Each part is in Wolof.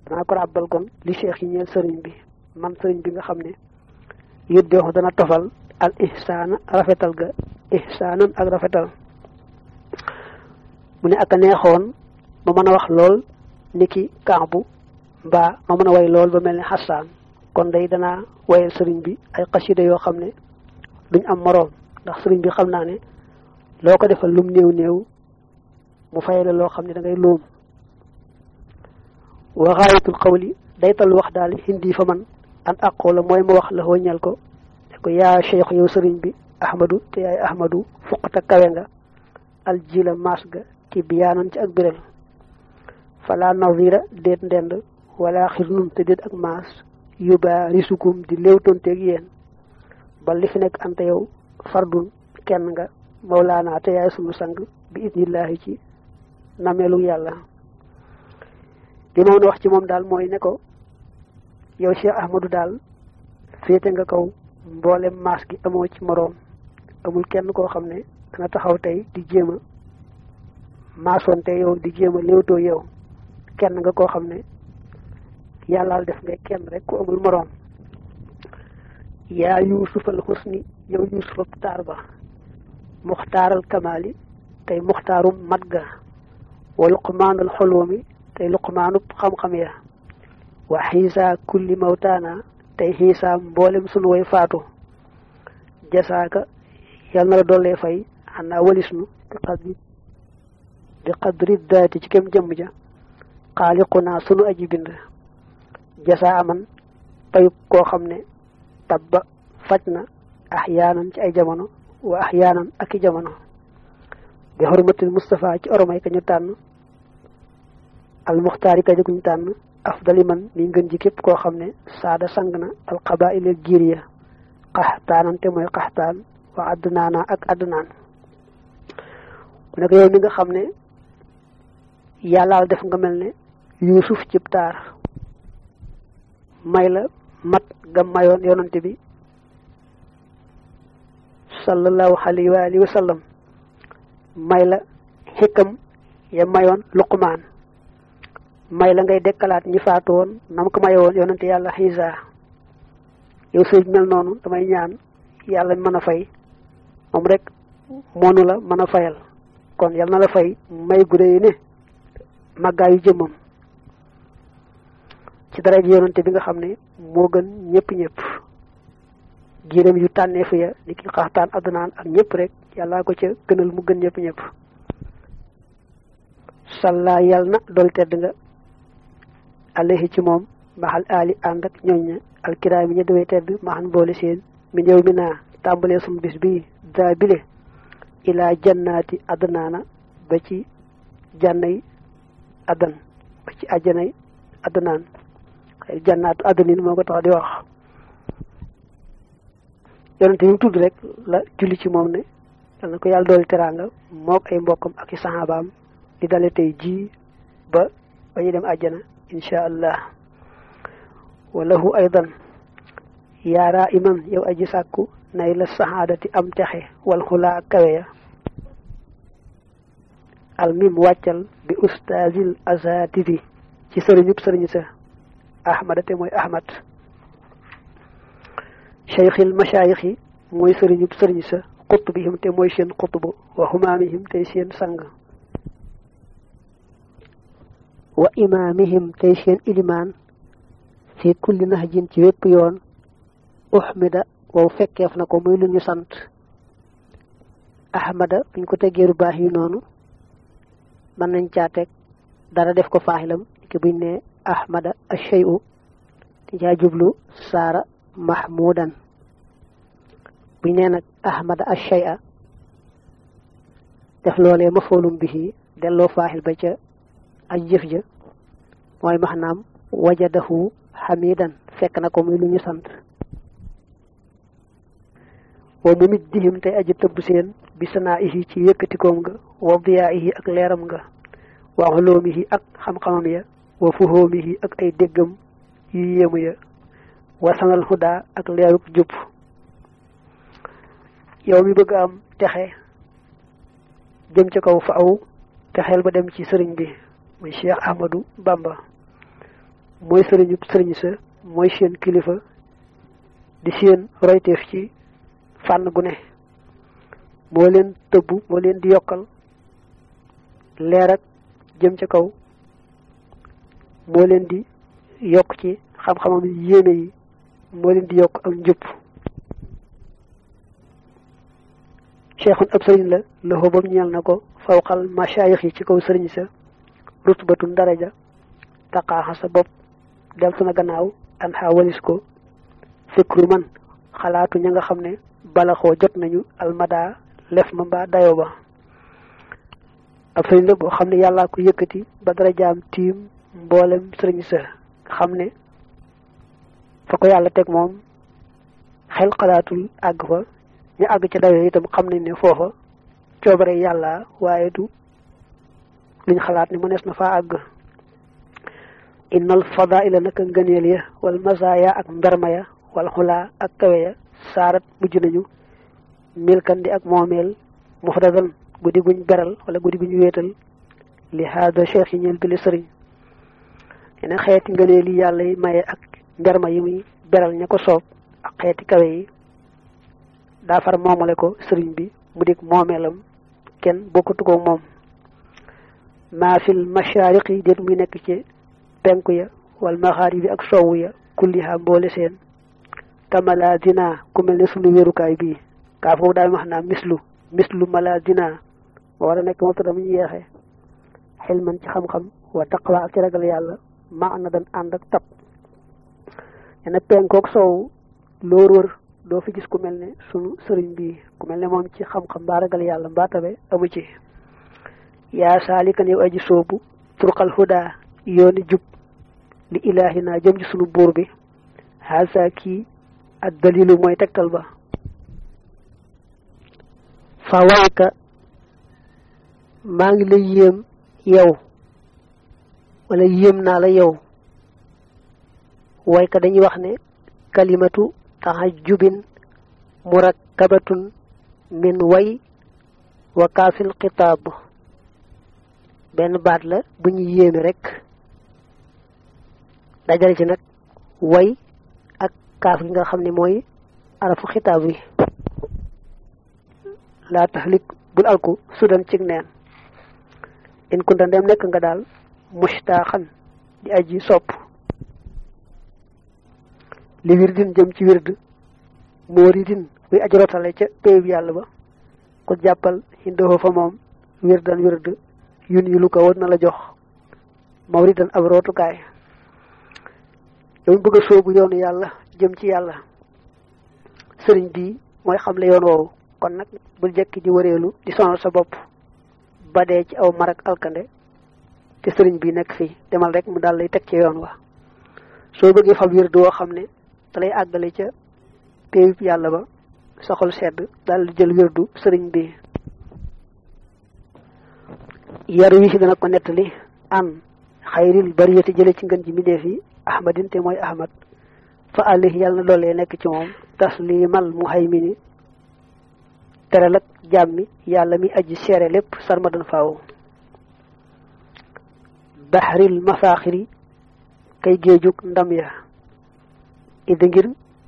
danaa ko ràbbal kon li cheikh yi ñeel sëriñ bi man sëriñ bi nga xam ne yëddee wax dana tofal al ihsaana rafetal ga ihsaanan ak rafetal mu ne ak a neexoon ma mën a wax lool ni ki kaabu mbaa ma mën a way lool ba mel ne xasaan kon day danaa wayal sëriñ bi ay xasida yoo xam ne duñ am moroom ndax sëriñ bi xam naa ne loo ko defal lum néew néew mu fay la loo xam ne da ngay loom wa xaayatul xawli daytal wax daal hindi fa man an aqula mooy ma wax la ñal ko ne ko yaa cheikh yow sëriñ bi ahmadu te yaay ahmadu fuqata kawe nga aljila maas ga ci biyaanan ci ak biral fala nazira déet ndend wala xirnun te déet ak maas yóbba risukum di léewtonteeg yéen ba li fi nekk ante yow fardun kenn nga mawlaana te yaay sunu sang bi idnillahi ci nameelu yàlla li ma mën a wax ci moom daal mooy ne ko yow Cheikh Ahmadou daal féete nga kaw mboolem maas gi amoo ci moroom amul kenn koo xam ne danga taxaw tey di jéem a maasoonte yow di jéem a léewtoo yow kenn nga koo xam ne yàllaal def ngay kenn rek ku amul moroom yaa yuusufal xusni yow yuusufab taar ba muxtaaral kamaali tey muxtaarum mat ga wa luqmaanul xoloomi tey luqmaanub xam-xam ya wa xiisa kulli mawtaana tey xiisa mboolem sunu way faatu jasaaka yal na la dollee fay xanaa walisnu bi qadri bi qadri daati ci kem jëmm ja xaaliqunaa sunu aji bind jasaa aman payub koo xam ne tabba faj na axyaanan ci ay jamono wa axyaanan ak i jamono bi xormatil Mustafa ci oromay ka ñu tànn al muxtaari ka ñu tànn afdali man mi ngën ji képp koo xam ne saada sang na al qabaa'il giir ya qaxtaanante mooy qaxtaan wa addnaana ak addnaan mu nekk yow mi nga xam ne yàllaal def nga mel ne yuusuf cib taar may la mat ga mayoon yonante bi sallallahu alayhi wa alihi wa sallam may la xikam ya mayoon luqmaan may la ngay dekkalaat ñi faatu woon nam ko mayoon yonante yàlla xiisa yow sëñ mel noonu damay ñaan yàlla mën a fay moom rek moonu la mën a fayal kon yal na la fay may gu réy ne màggaayu jëmmam ci dara ji yonante bi nga xam ne moo gën ñëpp ñëpp giiram yu tànnee fi ya ni ki xaxtaan adnaan ak ñëpp rek yàllaa ko ca gënal mu gën ñëpp ñëpp salla yal na dool tedd nga alayhi ci moom maxal aali ànd ak ñooñ ña alkiraam yi ña dawee tedd maxan boole seen mi ñëw mi naa tàmbalee sum bis bii daa bile ilaa jannaati adnaana ba ci jànnay adan ba ci àjjanay adnaan xëy jannaatu adanin moo ko tax di wax yonente yi mu tudd rek la julli ci moom ne yal na ko yàlla dooli teraanga mook ay mbokkam ak i saxaabaam di dale tey ji ba ba ñu dem àjjana insha allah walahu aydan yaaraa iman yow aji sàkku nay la saxaadati am texe wal xulaa kawe ya almim wàccal bi ustaazil azatidi ci sëriñub sëriñ sa ahmada te mooy ahmad cheikhil machaayixi mooy sëriñub sëriñ sa xutbihim te mooy seen xutbu wa xumaamihim tey seen sang wa imaamihim tey seen ilimaan fi kulli nahjin ci wépp yoon uxmida wow fekkeef na ko muy lu ñu sant ahmada buñ ko teggeeru baax yi noonu mën nañ caa teg dara def ko faaxilam ki buñ ne ahmada acheyu di caa jublu saara mahmudan buñ ne nag ahmada acheya def loolee ma foolum bi delloo faaxil ba ca aj jëf ja mooy maxnaam wajadahu xamidan fekk na ko muy lu ñu sant wa mu mit dihim tey aji tëbb seen bi sanaa ihi ci yëkkatikoom nga wa diyaa ihi ak leeram nga wa xoloomihi ak xam-xamam ya wa fuhoomihi ak ay déggam yu yéemu ya wa sanal xudaa ak leeruk jub yow mi bëgg am texe jëm ca kaw fa aw texeel ba dem ci sëriñ bi muy Cheikh Ahmadou Bamba mooy sëriñu sëriñ sa mooy seen kilifa di seen royteef ci fànn gu ne moo leen tëbbu moo leen di yokkal leer ak jëm ca kaw moo leen di yokk ci xam-xamam yéene yi moo leen di yokk ak njub cheikhun ab sëriñ la loxo bam ñeel na ko fawqal mashayix yi ci kaw sëriñ sa rutbatun daraja taqaaxa sa bopp deltu na gannaaw an xaa walis ko fikru man xalaatu ña nga xam ne balaxoo jot nañu almada lef ma mbaa dayo ba ab sëriñ la boo xam ne yàllaa ko yëkkati ba darajaam tiim mboolem sëriñ sa xam ne fa ko yàlla teg moom xel xalaatul àgg fa ñu àgg ca dayo itam xam nañ ne foofa coobare yàlla waaye du luñ xalaat ni mënees na faa àgg innal fadaila naka ngëneel ya wal masaaya ak mberma ya wal xulaa ak kawe ya saarat mujj nañu milkan di ak moomeel mufradan guddi guñ beral wala guddi guñ wéetal li haada cheikh yi ñeel bi li sëriñ ne xeeti ngëneel yi yàlla yi maye ak mberma yi muy beral ña ko soob ak xeeti kawe yi daa far moomale ko sëriñ bi mu dig moomeelam kenn bokkatu ko moom maa fil mashaariqi déet muy nekk ci penku ya wal maxaaribi ak sowwu ya kulliha mboole seen kamala dina ku mel ne sunu wérukaay bii kaa foofu daal wax naa mislu mislu mala dina moo war a nekk moom tamit ñu yeexee xel man ci xam-xam wa taqwa ak ci ragal yàlla ma na dan ànd ak tab yene penkook soow loo wër doo fi gis ku mel ne sunu sëriñ bi ku mel ne moom ci xam-xam mbaa ragal yàlla mbaa tabe amu ci yaa saalikan yow aji soobu turqal huda yooni jub li ilaahina jëm ci sunu buur bi haasa kii ak dalilu mooy tegtal ba fa wayka maa ngi lay yéem yow wala yéem naa la yow wayka dañuy wax ne kalimatu tahajjubin murakkabatun min way wa kaafil xitaab benn baat la bu ñu yéeme rek dajale ci nag way ak kaaf gi nga xam ne mooy arafu xitaab wi laa taxlik bul alku sudan cig neen in kunta ndem nekk nga daal mustaaxan di aji sopp li wirdin jëm ci wird mooridin buy aji rotale ca péyub yàlla ba ko jàppal xindoo fa moom wirdan wird yun yi lu ko war na la jox mawridan ab rootukaay yow bëgg a soobu yoonu yàlla jëm ci yàlla sëriñ bii mooy xamle yoon woowu kon nag bul jekki di wëreelu di sonal sa bopp ba dee ci aw marak alkande te sëriñ bi nekk fii demal rek mu daal lay teg ci yoon wa soo bëggee fab wird woo xam ne da lay àggale ca péeyub yàlla ba sa xol sedd daal di jël wirdu sëriñ bi yar wi si dana ko nettali an xayril bariyati jële ci ngën ji mbindeef yi ahmadin te mooy ahmad fa àlli yàlla na doolee nekk ci moom taslimal muhaymini teral ak jàmmi yàlla mi aji seere lépp sarmadan faaw baxril mafaaxiri kay géejug ndam ya ida ngir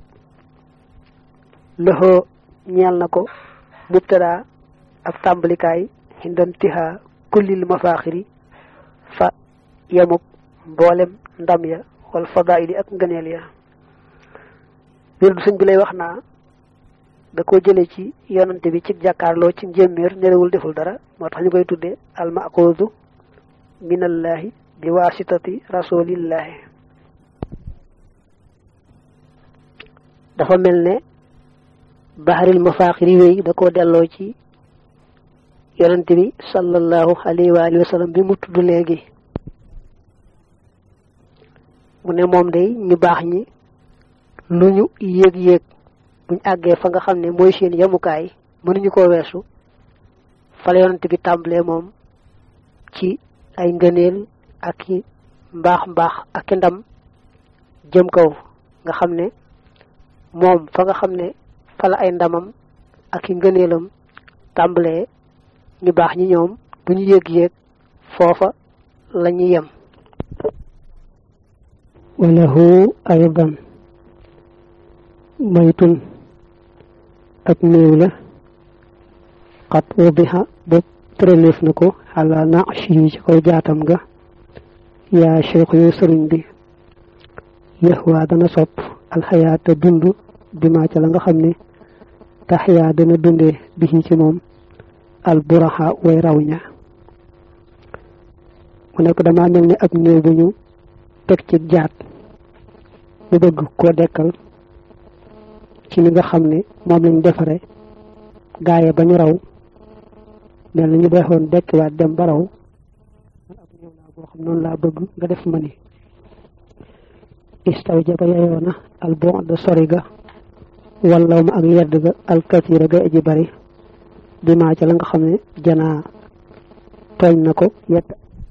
loxoo ñeel na ko mubtada ab tàmbalikaay xindantiha kullil mafaaxiri fa yemuk mboolem ndam ya wal fadaili ak ngëneel ya wirdu sëñ bi lay wax naa da ko jële ci yonante bi ci jàkkaarloo ci njéeméer nerewul deful dara moo tax ñu koy tudde al maxuudu minallahi bi wasitati rasulillahi dafa mel ne baxaril mafaaxiri wéy da ko delloo ci yonante bi sallallahu alayhi wa alihi wa sallam bi mu tudd léegi mu ne moom day ñu baax ñi lu ñu yéeg-yéeg buñ àggee fa nga xam ne mooy seen yemukaay mënuñu ko weesu fala yonante bi tàmbalee moom ci ay ngëneel ak i mbaax mbaax ak i ndam jëm kaw nga xam ne moom fa nga xam ne fala ay ndamam ak i ngëneelam tàmbalee ñu baax ñi ñoom bu ñu yéeg-yéeg foofa la ñuy yem walahu aydan maytun ak néew la xat wadixa ba tëraleef na ko xala nachi yi ci kaw jaatam ga yaa cheikh yow sëriñ bi yaxwaa dana sopp alxayaata dund bi maa ca la nga xam ne taxyaa dana dundee bi ci moom alburaxa way raw ña mu nekk dama mel ni ab néew bu ñu teg ci jaat mu bëgg koo dekkal ci li nga xam ne moom lañ defare gaaye ba ñu raw mel na ñu defoon dekkiwaat dem ba raw man ab néew laa boo xam noonu laa bëgg nga def ma ni istaw jaba yayoona al bon de sori ga wallaw ma ak yedd ga al katira ga aji bari bi maa ca la nga xam ne janaa tooñ na ko yett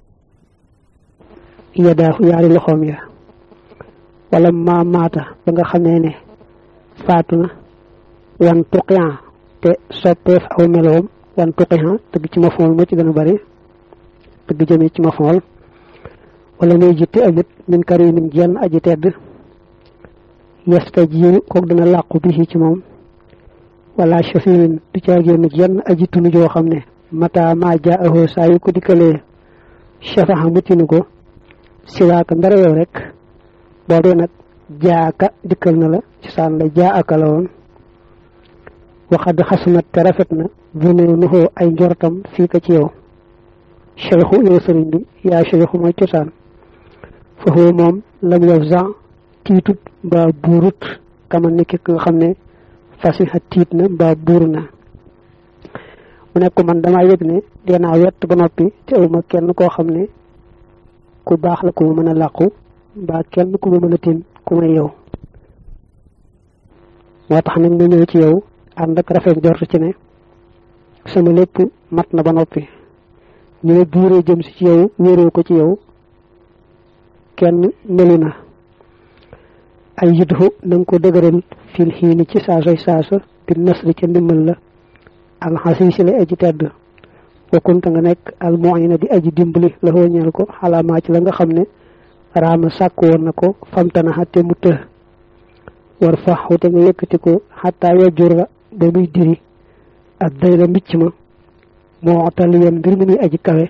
yedaafu yaari loxoom ya wala ma maata ba nga xamee ne faatu na wan tuqian te soppeef aw meloom wan tuqian tëgg ci ma fool moo ci gën a bari tëgg jëme ci ma fool wala ngay jitte ajut min karimin jenn aji tedd yesta jiiru kook dina làqu bi ci moom wala shafiin du caagéenu jenn aji tunu joo xam ne mata ma jaa ahoo saa yu ko dikkalee shafaxa muccinu ko siwaaka ndara yow rek boobee nag jaaka dikkal na la ci saan la jaa aka la woon waxad xasunat te rafet na vune nuxoo ay njortam fii ka ci yow cheikhu yow sëriñ bi yaa cheikhu mooy cosaan foofu moom lam yow jan tiitut mbaa buurut kama nekk nga xam ne fasiha tiit na mbaa buur na mu nekk man damaa yëg ne dinaa wett ba noppi te awma kenn koo xam ne ku baax la ku ma mën a làqu mbaa kenn ku ma mën a tin ku may yow moo tax nag ma ñëw ci yow ànd ak rafet jort ci ne sama lépp mat na ba noppi ñu ne buuree jëm si ci yow wéeroo ko ci yow kenn melu na ay yidhu na nga ko dëgëral fil xiini ci saasoy saasa bi nasri ca ndimbal la alxasiisi la aji tedd wakkunta nga nekk almuina di aji dimbali la ñeel ko xalaamaa ci la nga xam ne raama sàkk woon na ko famtana xatte mu të war fa xute nga yëkkati ko xataa yajur la ba muy diri ak day la mbicc ma moo taliyan mbir mi muy aji kawe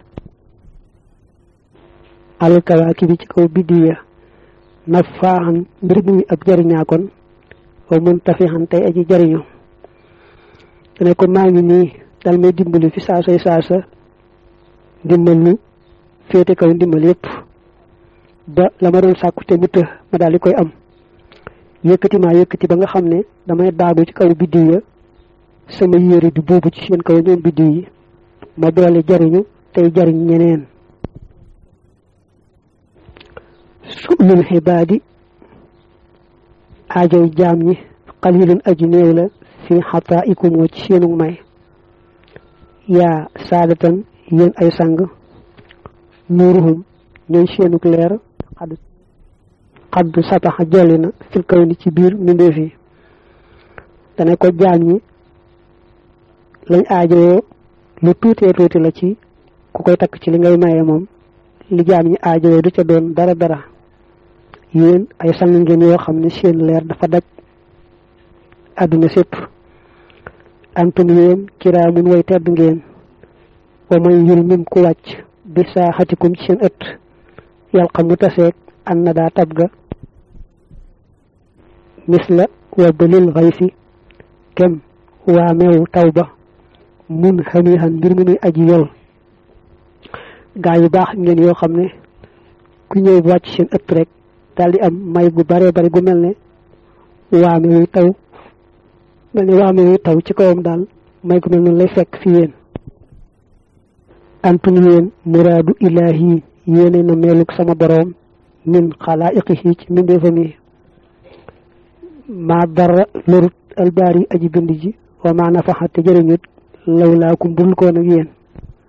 alkawaaki bi ci kaw biddiya nafaaxan mbir mi muy ab jariñaa kon wa mun tafixan tey aji jariñu dane ko maa ngi nii dal may dimbali fi saasay saasa ndimbal lu féete kaw ndimbal yépp ba la ma doon sàkku te mu të ma daal di koy am yëkkati maa yëkkati ba nga xam ne damay daagu ci kaw biddiw ya sama yére di buubu ci seen kaw ñoom biddiw yi ma doole jariñu tey jariñ ñeneen sulul xibaadi aajoy jaam ñi xalilun aju néew la fi xataa ikumoo ci seenu may yaa saadatan yéen ay sang nuuruhum ñooy seenuk leer xadd xadd sataxa jolli na fil kaw ni ci biir mbindeef yi dana ko jaam ñi lañ aajowoo lu tuutee tuuti la ci ku koy takk ci li ngay maye moom li jaam ñi aajowoo du ca doon dara dara yéen ay sang ngeen yoo xam ne seen leer dafa daj àdduna sépp antum yéen kiraamun way tedd ngeen wa man yul mim ku wàcc bi saa xatikum ci seen ëtt yàl xam mu taseeg an na daa tab ga misla wa balil xaysi kem waa meew taw ba mun xamiixan mbir mi muy aji yol gaa yu baax ngeen yoo xam ne ku ñëw wàcc seen ëtt rek daal di am may gu bare bare gu mel ne waame wuy taw mel ne waame wuy taw ci kawam daal may gu mel noonu lay fekk fi yéen antum yéen muraadu ilaahi yéene na meelug sama boroom min xalaa'iqihi ci mbindeefam yi maa dara lorut albaar yi aji bind ji wa maa nafaxa te jëriñut lawlaakum bul koon ak yéen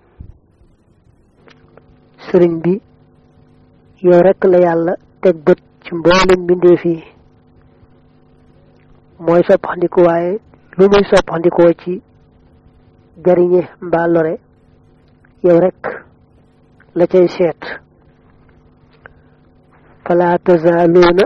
sëriñ bi yow rekk la yàlla teg bët ci mboolem mbindeef yi mooy soppaxndiku waaye lu muy soppaxndikoo ci jariñe mbaa lore yow rekk la cay seet fala tazaaluuna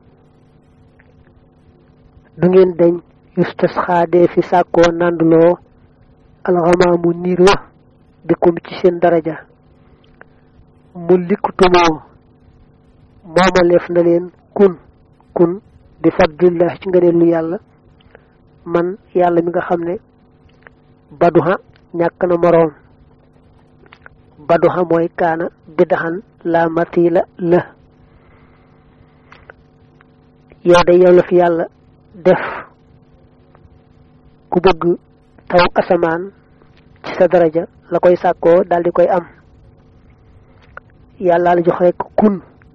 du ngeen dañ yustasxaadee fi sàkkoo nanduloo alxamaamu niir wa bikum ci seen daraja mu likkutumoo moomaleef na leen kun kun bi fadlillah ci ngëneelu yàlla man yàlla mi nga xam ne baduha ñàkk na moroom baduha mooy kaana bidaxan la matila la yow de yow la fi yàlla def ku bëgg taw asamaan ci sa daraja la koy sàkkoo daal di koy am yàlla la jox rek kun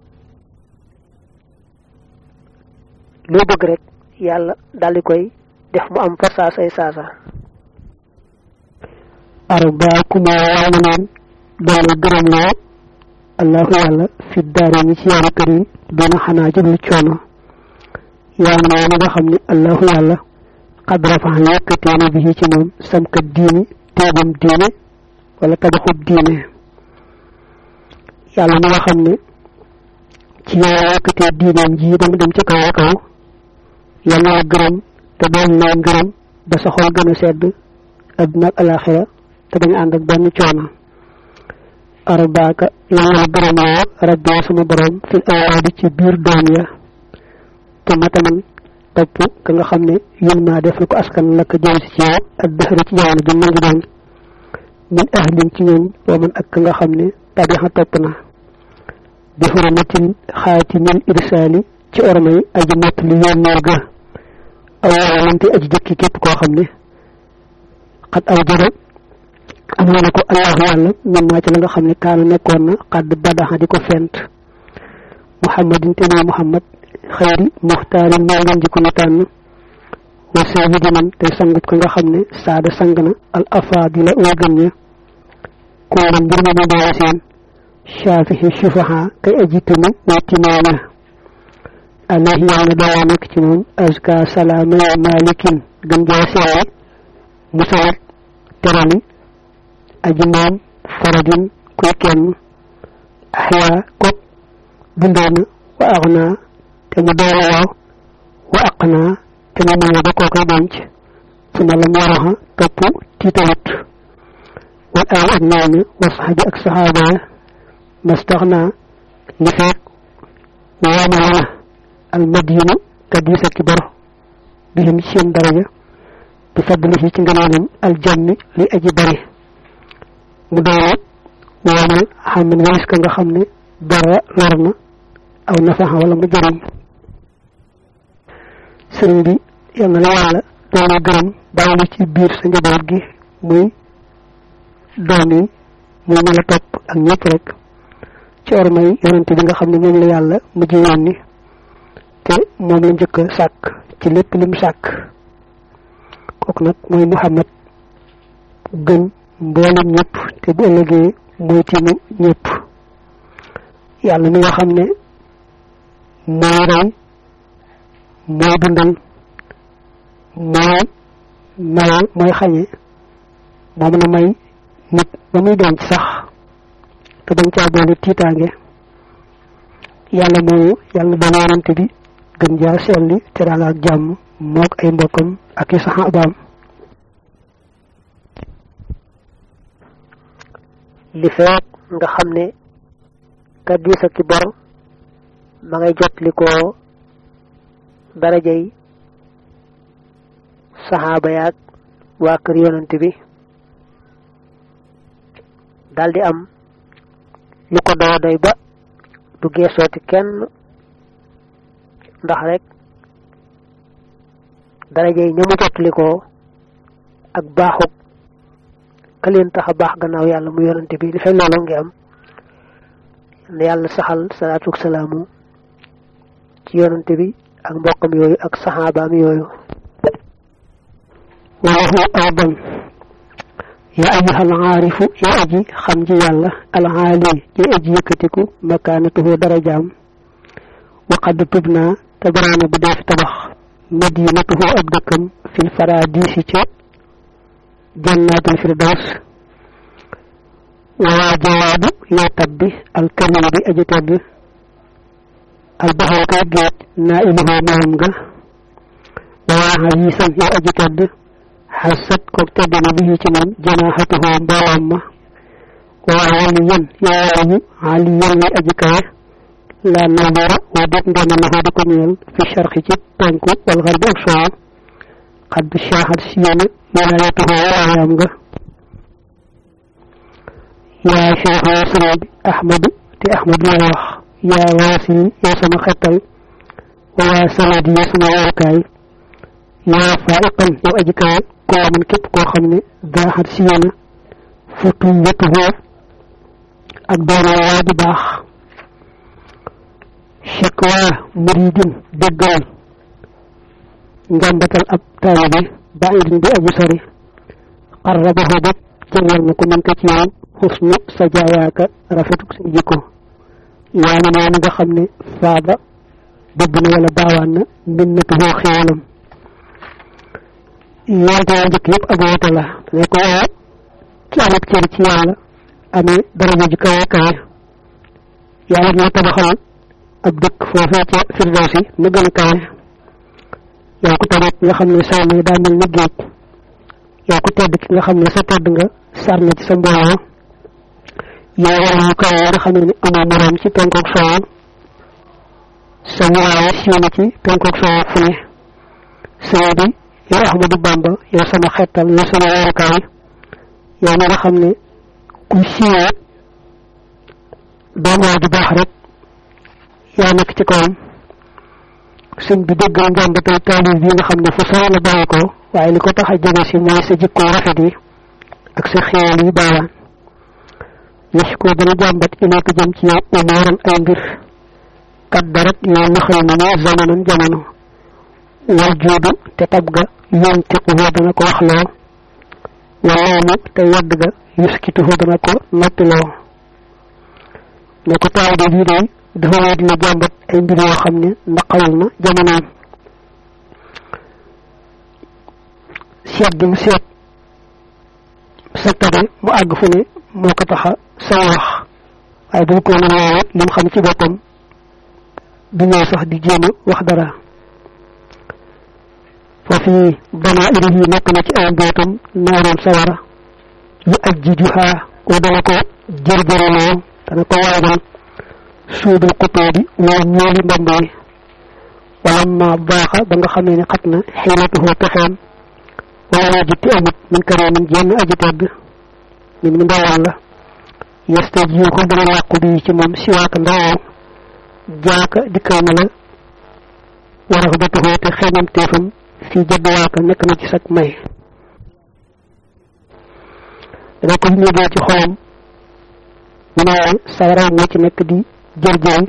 loo bëgg rek yàlla daal di koy def mu am fa saasay saasa arbaakumaa waama neen doona gërëm loo allahu yàlla fi daare ñi ci yaari kër yi doona xanaa jublu coono yàlla na nga xam ne allahu yàlla xad rafax yëkkatee na bi ci moom samkat diini teebam diine wala tabaxub diine yàlla na nga xam ne ci yàlla yëkkatee diineem ji dama dem ca kaw a kaw yàlla na gërëm te doon naa gërëm ba sa xol gën a sedd adduna ak alaxira te bañ ànd ak benn coono arbaaka yàlla na gërëm loo rabbi sama borom fil awlaadi ci biir doom ya te mataman topp ka nga xam ne yén maa def na ko askan la ko jëm si ci yow ak dëxëri ci jamono ju nangi doon min ahlin ci ñoom wa man ak ka nga xam ne tabixa topp na bi hurmatin xaatimil irsaali ci ormay aji mott li yónnee ga aw waalante aji jëkki képp koo xam ne xat aw jëra am na ko allahu yàlla min maa ci la nga xam ne kaana nekkoon na xadd badaxa di ko fent muhammadin te mooy muhammad xayri muxtaarin moo ngeen jikko ñu tànn wa sayyidi man tey sangub ka nga xam ne saada sang na al afaadila way gën ña koola mbir ma mu doole seen shaafihi shufaha kay aji tëmu way timaana alayhi yàlla na doolaa nekk ci moom azka salaama malikin gën jaa seere musalat terali aji moom faradin kuy kenn axyaa kok dundoona wa axnaa te mu doole waaw wa aq naa te mu maye ba koo koy denc su ma lam waraxa topp tiitalut wal aal ak ñooñu wa saxabi ak saxaaba ya mastax naa li feek waamala na al madinu kadisa ki bor bihim ci seen daraja bi fadlihi ci ngëneelam al jammi li aji bari mu doole waamal xamin walis ka nga xam ne dara lor na aw nafaxa wala mu jëriñ sëriñ bi yal na la yàlla doole gërëm bàyyi ci biir sa njaboot gi muy doom yi muy ñu la topp ak ñëpp rek ci ormay yonente bi nga xam ne moom la yàlla mujj yónni te moom la njëkk a sàkk ci lépp lim sàkk kooku nag mooy muhammad gën mboolem ñëpp te bu ëllëgee mooy timu ñëpp yàlla mi nga xam ne mooy rey mooy dundal mooy maye mooy xañe moo mën a may nit ba muy denc sax te bañ caa boole tiitaange yàlla moomu yàlla doon yonante bi gën jaa selli teraanga ak jàmm mook ay mbokkam ak i saxaabaam li feek nga xam ne ka diisa ki bor ma ngay jot li ko darajay saxaaba yaag waa kër yonante bi daldi am lu ko doy doy ba du geesooti kenn ndax rek darajay ñamu jotli ko ak baaxug ka leen tax a baax gannaaw yàlla mu yonante bi li fay loolu ngi am ne yàlla saxal salaatu salaamu ci yonante bi ak mbokkam yooyu ak saxaabaam yooyu walahu aadam ya ayyuha alaarifu ya aji xam ji yàlla alaali ji aji yëkkatiku makaanatuhu darajaam wa qad tubna te baraana bu dee fi tabax madinatuhu ab dëkkam fil faradisi ca jannaatul firdaws waa jawaadu yaa tabbi alkarim bi aji tedd albaxaru kay géej naa iluhoo moom nga waaxa yi san yow aji tedd xasat koog tedd na bi ci moom janaaxatuhoo mbooloom ma waa wali yan yow waliyu ali yan ngay aji kawe la nadira wa det ndena la di ko ñeel fi sharxi ci penku wal xarbi ak soow xad shaaxat siyana wilayatuhoo walaayam nga yaa cheikh ya sëriñ bi ahmadu te ahmadu la wax yaa waasi yaa sama xettal waa sanadi ya sama warukaay yaa faiqan yow aji kawe koo man képp koo xam ne daaxat siyana futu wetuhoo ak doona waa di baax shakwa muridin déggal njàmbatal ab taalibe baidin bi aji sori qarrabahu bopp jëngal na ko mën ko ci yow xusnu sa jaayaaka rafetuk sa jikko yaa ma noonu nga xam ne faaba bëgg na wala baawaan na minnatuhoo xéewalam yonte yaa njëkk yëpp ak woote la ne ko waaw ci am ak cër ci yàlla amee daraja ji kawe kawe yàlla ñoo tabaxal ab dëkk foofee ca firdawsi na gën a kawe yaa ko tamit nga xam ne saw na daa mel ni géej yaa ko tedd ki nga xam ne sa tedd nga sar na ci sa mbooloo yaa war yu kawe nga xam ne amoo moroom ci penkook soow sa waaye siiw na ci penkook soow fu ne sëñ bi yow Ahmadou Bamba yow sama xettal yow sama warukaay yow mi nga xam ne kuy siiwee doon waa ju baax rek yaa nekk ci kawam sëñ bi déggal njàmbatal taalib bi nga xam ne fu sore la bàyyi ko waaye li ko tax a jege si mooy sa jikko rafet yi ak sa xéewal yi baawaan yëf ko dana jàmbat ileeka jëm ci yow umooran ay mbir kat darat yow naxal na ne zamanan jamono wal juudu te tab ga yoon tiquhoo dana ko waxloo waloomu te yedd ga yuskituhoo dana ko noppiloo ne ko taalibe bii day dafa wéy dina jàmbat ay mbir yoo xam ne naqawul na jamonoom seet gi mu seet sa tabe mu àgg fu ne moo ko taxa sa wax waaye bu ko na loolu lim xam ci boppam du ñëw sax di jéem a wax dara foofu banaa iri yi nekk na ci ay mbootam naaroon sawara yu aj ji juxaa ko dana ko jërjëraloo dana ko waajal suudul xutoo bi woo ñooli mbamb yi wala ma baaxa ba nga xamee ne xat na xiilatuhoo pexeem wala waa jitti amut min karee min jenn aji tedd min mi ndawal la yeste jiw ko dana làqu bi ci moom siwaaka ndawoo jaaka dikkal na la wara ko batuhoo te xeñam teefam fii jadd waaka nekk na ci sag may dana ko ñëgee ci xolam mu ne sawara moo ci nekk di jërjëri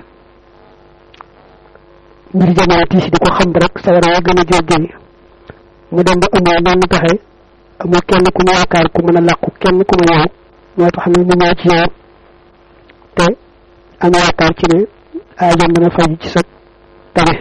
mbir jamono tiis di ko xam rek sawara wa gën a jërjëri mu dem ba amoo menn pexe amoo kenn ku mu yaakaar ku mën a làqu kenn ku mu ñëw moo tax ne mu ñëw ci yow te am yaakaar ci ne aajam dana faj ci sa tabe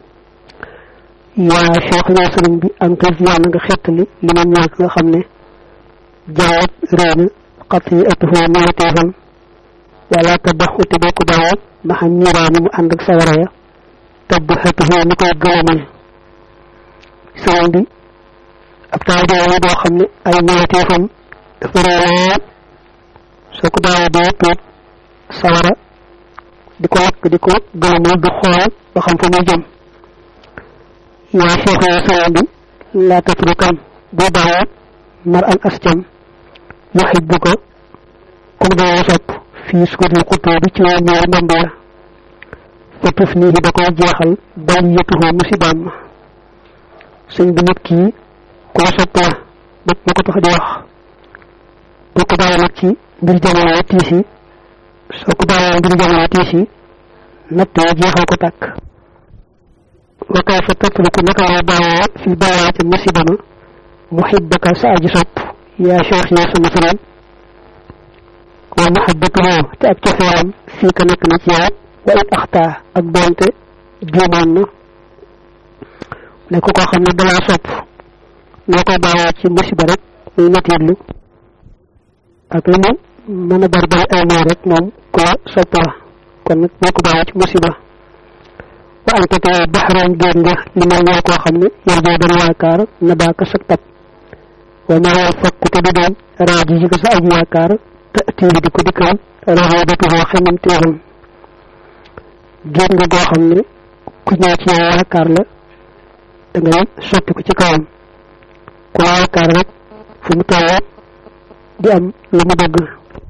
yaa cheikh yaa sëriñ bi ankal yàlla nga xettali li ma ñàkk nga xam ne jaawat réew na xat yi ëttuhoo ñëwateefam wala tabaxu te doo ko bawoo ma xam ñiraani mu ànd ak sawara ya tabb xëttuhoo ni koy gëlamal sëriñ bi ab taw doo doo xam ne ay ñëwateefam dafa réew soo ko daawoo doo tuut sawara di ko lakk di ko gëlamal du xool ba xam fa muy jëm yaa cheikh ya sëriñ bi laa tatrukan boo bawoo mar al asjam yuhibbu ko comme doo sopp fii sukutil xutoo bi ci waa ñaari mbamb ya fa tuf nii da koy jeexal bal yëtuhoo musibaam ma sëñ bi nit kii ku la sopp la bopp ma ko tax di wax boo ko bàyyi nag ci mbir jamono tiis yi soo ko bàyyee mbir jamono tiis yi natt yi jeexal ko tàkk wa kayfa tatruku naka lay bàyyee fil balaa ca musiba ma muhibbaka sa aji sopp yaa cheikh yaa sama sëriñ wa mahabbatuhu te ak cofeelam fii ka nekk na ci yow wa it axtaa ak doonte juumoon na ne ko koo xam ne dalaa sopp noo koy bàyyee ci musiba rek muy natiirlu ak lu mu mën a bari bari ay mooy rek moom ku la sopp la kon nag noo ko bàyyee ci musiba anta te baxroon géej nga li ma ñoo koo xam ne yarjoo dana yaakaar na baaka sag tab wa ma fakku te du doon raaji ji ko sa aj yaakaar te tiibi di ko dikkal raxoobatuhoo xemam téeram géej nga goo xam ne ku ñëw ci yow yaakaar la da ngay sotti ko ci kawam ku la yaakaar rek fu mu toll di am lu mu bëgg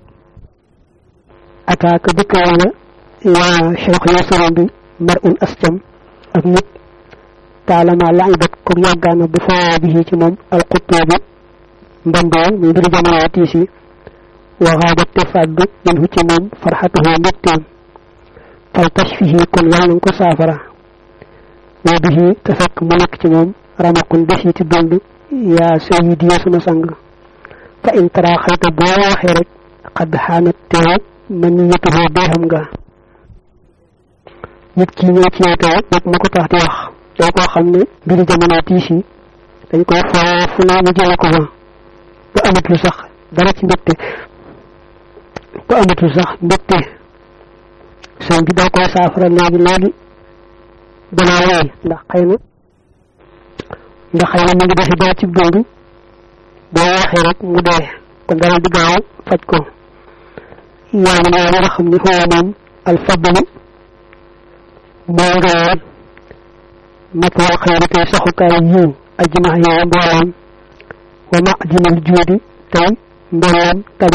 ataaka dikkal la yaa cheikh ya sëriñ bi mar un ascam ak nit taalama laibat ko yàggaana bu foo bi ci moom alxuttoo bi mbandoo muy mbiri jamono tiis yi waxaabat te fàddu min hu ci moom farxatuhoo mbégteem fal tashfihi kon yàlla nga ko saafara wa bihi te fekk mu nekk ci moom ramakun desiti dund yaa sayidi ya sama sang fa in tara xayta boo waxee rek xadd xaanat teew man ni yëtuhoo deexam nga nit ki ñëw ci yow tey rek ma ko tax di wax day koo xam ne mbiri jamono tiis yi dañ koy foo fu naa mu jële ko fa ba amatul sax dara ci mbégte ba amatul sax mbégte sëñ bi daa koy saafara léegi léegi danaa wéy ndax xëy na ndax xëy na mu ngi defi dara ci dund boo waxee rek mu dee kon dara di gaaw faj ko yaa ngi ne nga xam ne xoo moom alfadlu moo ngawal matwal xëyri tey saxukaay yiw ajmax yow mbooleem wa ma'dinal juudi tey mbooleem tabe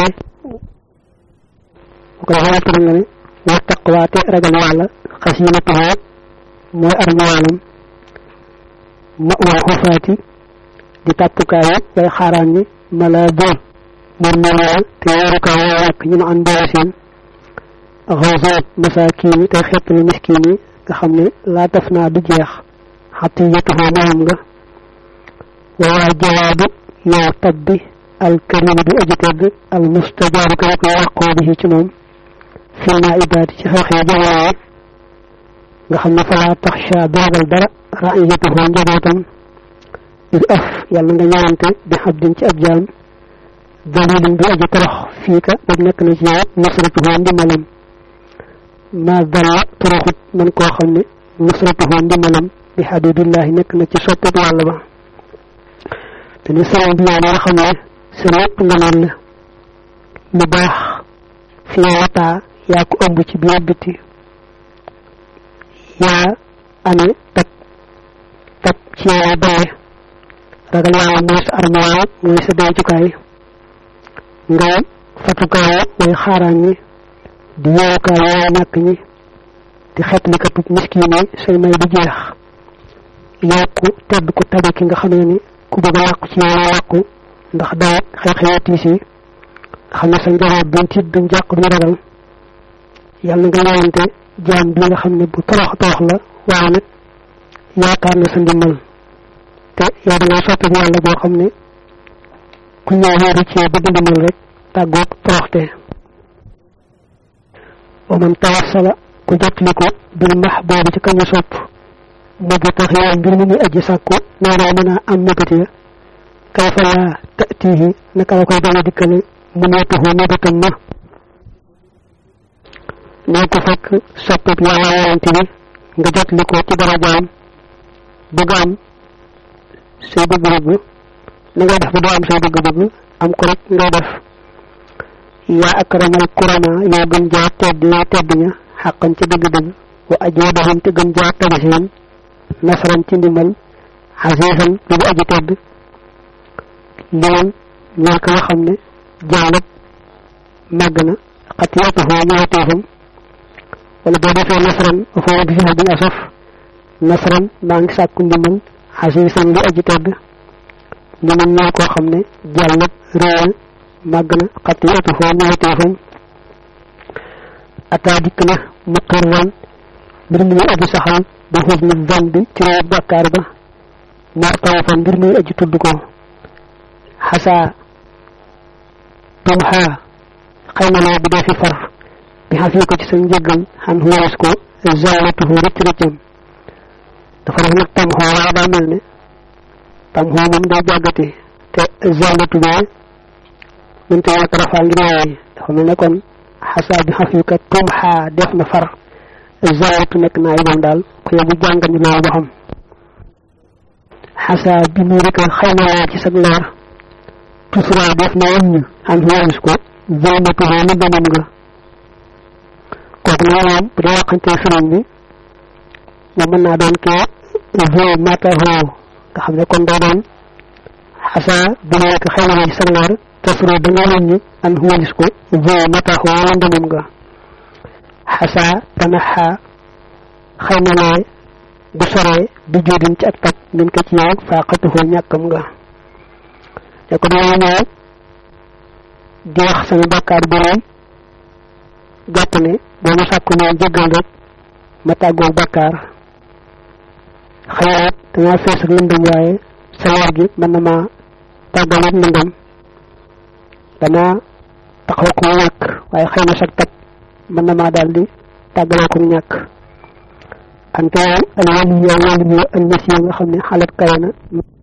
bu ko defee waxtaan nga ne wa taqwa te ragal yàlla xasinatuhu mooy armaalam ma'wal xufaati di tàppukaay way xaaraan ñi mala bool moom moom te yarukaay way wàkk ñu ma an mboole seen xawsaat masaakiin yi tey xettali miskiin yi nga xam ne laa taf naa du jeex xatiyatuhu moom nga waa jawaabu yow tabbi alkarim bi aji tedd al mustajaabu ka rek wàqoo bi ci moom fil naa ibaati ci xew-xew jamono yi nga xam ne falaa taxsha du ragal dara raiyatuhu njabootam ir af yàlla nga ñëwante bi xabdin ci ab jaam dalilin bi aji torox fii ka dag nekk na ci yow nasratuhu ndimbalam ma dalla toroxut man koo xam ne nasratuhu ndimbalam bi habibillahi nekk na ci soppet yàlla ba te ni sëriñ bi yaa nga xam ne sa lépp nga naan la lu baax fi nga wataa yaa ko ëmb ci biir biti yaa amee tab tab ci yow baye ragal yàlla mooy sa armoire mooy sa dencukaay ngay fatukaay way xaaraan ñi di yeewukaay way ñàkk ñi di xetlikatu miskin yi say may du jeex yow ku tedd ku tabe ki nga xamee ni ku bëgg a làqu ci yow la làqu ndax dawat xew-xewi tiis yi nga xam ne sa njaboot duñ tiit duñ jàq duñ ragal yàlla nga ñëwante jaam bi nga xam ne bu torox torox la waaye nag yaakaar na sa ndimbal te yow da ngay soppi yàlla boo xam ne ku ñëw wéeru ci bëgg ndimbal rek tàggoog toroxte wa man tawassala ku jotli ko bil mahboobi ci kañu sopp mu bu tax yow mbir mi muy aji sàkku noonoo mën a am mébét ya kayfa laa tatihi naka la koy dana dikkale mu neetuhu mébétam ma nee ko fekk soppab yàlla yonente bi nga jotli ko ci darajaam bëgg am say bëgg-bëgg na ngay def ba doo am say bëgg-bëgg am ko rek ngay def yaa akramal kurama yaa gën jaa tedd yaa tedd ña xàqan ci dëgg-dëgg wa ajwadahum te gën jaa tabi seen nasran ci ndimbal xasiisan lu bu aji tedd liman ñaa ka nga xam ne jaalat màgg na xatiyatuhu ñaawteefam wala boo defee nasran foo bi fi bin asaf nasran maa ngi sàkku ndimbal xasiisan lu aji tedd liman ñaa koo xam ne jàllat réewal màgg na xatiyatuhu ñaawteefam ataa dikk na muqirran mbir mi aji saxal ba xus ni van bi ci réew bàkkaar ba mu'tarafan mbir mi aji tudd ko xasaa tumxaa xëy na loo bi dee fi far bi xafii ko ci sa njëggal xan xuwaras ko zallatuhu rëcc rëccam dafa def nag tam xoo waaye daa mel ne tam xoo moom day jàggati te zallatu bee mënut ñàkk rafaa ngir waaye dafa mel ne kon xasaa bi xafii ka tumxaa def na far zawatu nekk naa moom daal ko yow bu jàngal ñu loolu ba xam xasaa bi mu rek xëy na laa ci sag leer tusra def na wëññ an waris ko zaynatu na ndamam nga kooku nag moom bu dee waxante sëriñ bi moom mën naa doon kee zey mataho nga xam ne kon doo doon xasaa bi mu rek xëy na laa ci sag leer tusra da nga wëññ an waris ko zey mataho ndamam nga xasaa dana xaa xëy na lee bu soree du jóodin ci ak tab min ko ci yow faaqatuhoo ñàkkam nga te ko dama ñëw di wax sama bàkkaar bu rëy jàpp ne boo ma sàkku ñëw jéggal rek ma tàggoog bàkkaar xëy na dangaa fees ak lëndëm waaye sa leer gi mën na maa tàggaleeg lëndëm danaa taxaw ko ñàkk waaye xëy na sag tab mën na maa daal di tàggaloo ko ñàkk ante al wali yow wali yo al masiya nga xam ne xalat kawe na